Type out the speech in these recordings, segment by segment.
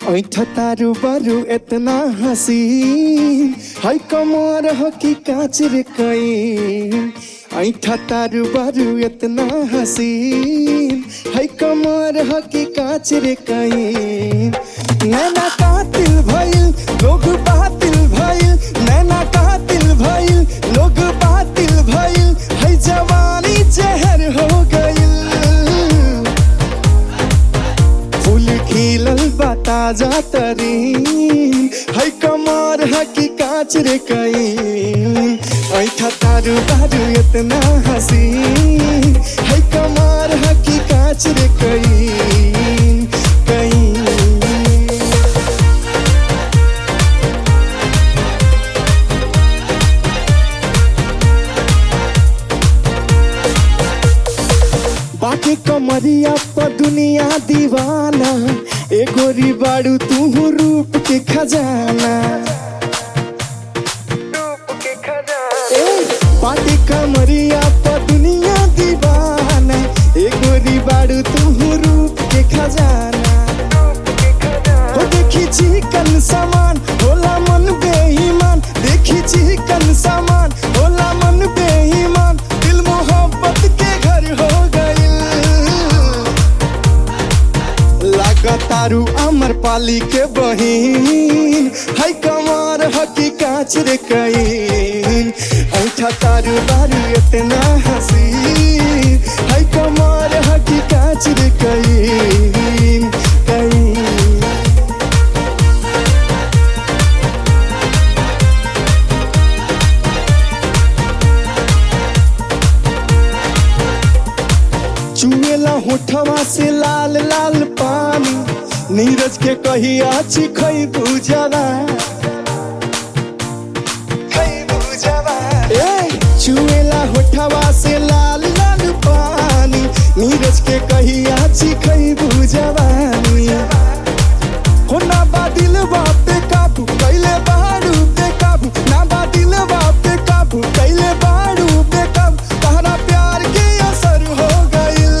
ऐठ तारू बारू इतना हसीन है कमर हो कि काच रे कई ऐठ तारू बारू इतना हसीन है कमर हो कि काच रे कई नैना कातिल भइल लोग बातिल भइल नैना कातिल भइल लोग बातिल भइल है जवानी जहर हो गइल फूल खिलल बा ताजा तरीन है कमर है कि कांच रे कई ऐठा तारू बारू इतना हसीन है कमर है कि कांच रे कई कई बाकी कमरिया पर दुनिया दीवाना ए गोरी बाड़ू तू रूप के खजाना ए, बाकी कमरिया पर दुनिया दीवाना ए गोरी बाड़ू तू रूप के खजाना हो देखी चिकन सामान होला मन बेईमान देखी चिकन सामान होला मन बेईमान दिल मोहब्बत के घर हो गइल लागतारू अमर पाली के बहिन है कमर हकी कांच रे कईन ऐठा तारू बारू इतना हसीन है कमर हकी कांच रे कईन कईन चुएला होठवा से लाल लाल पानी नीरज के कही आची खई बुझावा ए चुएला होठवा से लाल लाल पानी नीरज के कही आची खई बुझावानी हो ना बादिल बापे काबू कैले बाड़ू पे काबू ना बादिल बापे काबू कैले बाड़ू पे काबू तहरा प्यार के असर हो गइल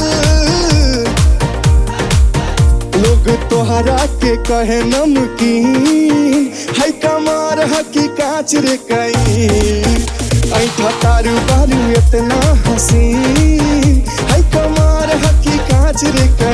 लोग तोहरा के कहे नमकीन है कमार हकी कांच रे कई ऐठा तारू बारू इतना हसीन है कमार हकी कांच रे कई